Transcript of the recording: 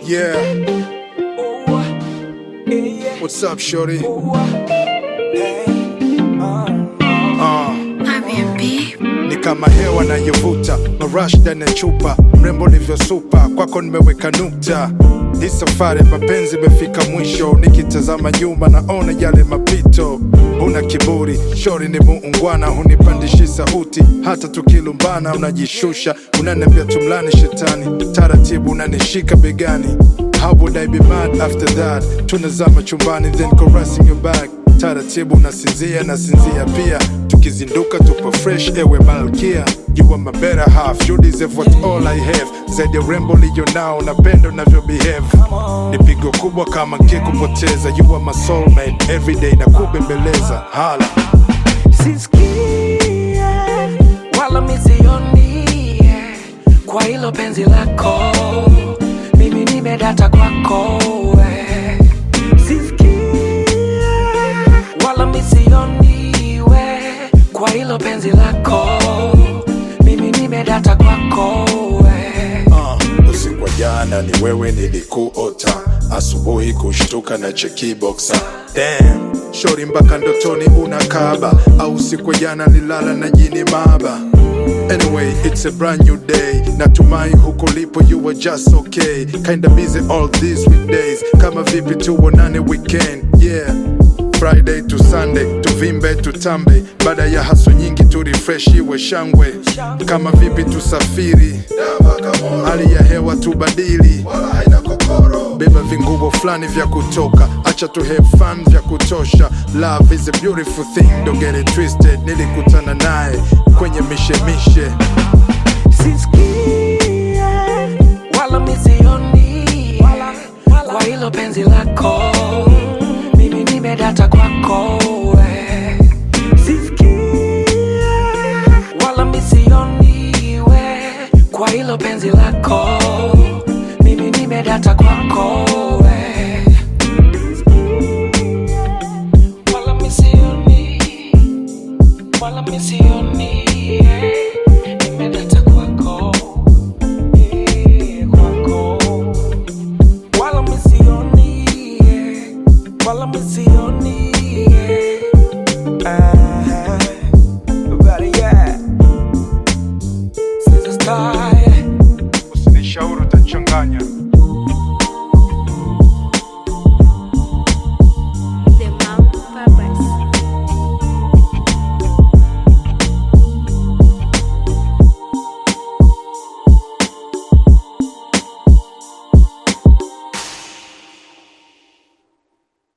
Yeah, what's up, shorty? Uh, ni kama hewa nayovuta marash ndani ya chupa, mrembo ulivyosupa, kwako nimeweka nukta. Hii safari ya mapenzi imefika mwisho, nikitazama nyuma naona yale mapito. Una kiburi, shori ni muungwana, hunipandishi sauti, hata tukilumbana unajishusha, unaniambia tumlani shetani, taratibu unanishika begani. How would I be mad after that? Tunazama chumbani then caressing your back taratibu nasinzia nasinzia pia tukizinduka tupo fresh ewe malkia you are my better half you deserve what all I have zaidi ya urembo liyo nao napenda unavyo behave ni pigo kubwa kama nkikupoteza you are my soulmate everyday na kubembeleza hala sisikie wala misioni kwa hilo penzi lako mimi nimedata kwako we. Sisikie wala misioni we kwa hilo penzi lako mimi nimedata kwako we. uh, usiku wa jana ni wewe nilikuota asubuhi kushtuka na chekiboxa Damn, shori mpaka ndotoni unakaba au usiku wa jana nilala na jini maba Anyway, it's a brand new day. Natumai huko lipo you were just okay. Kinda busy all these weekdays. Kama vipi tuonane weekend. Yeah. Friday to Sunday, tuvimbe tutambe, baada ya haso nyingi tu refresh iwe shangwe. Kama vipi tusafiri, hali ya hewa tubadili, beba vinguo fulani vya kutoka, acha tu have fun vya kutosha. Love is a beautiful thing, don't get it twisted. Nilikutana naye kwenye mishemishe sisikie wala misioni kwa hilo penzi lako mimi nimedata kwako we. Sisikie wala misioni we kwa hilo penzi lako mimi nimedata kwako we. Wala misioni wala misioni eh, nimedata kwako eh, kwako wala misioni eh, wala misioni eh. Ah, but yeah. Since the start, usinishauri utachanganya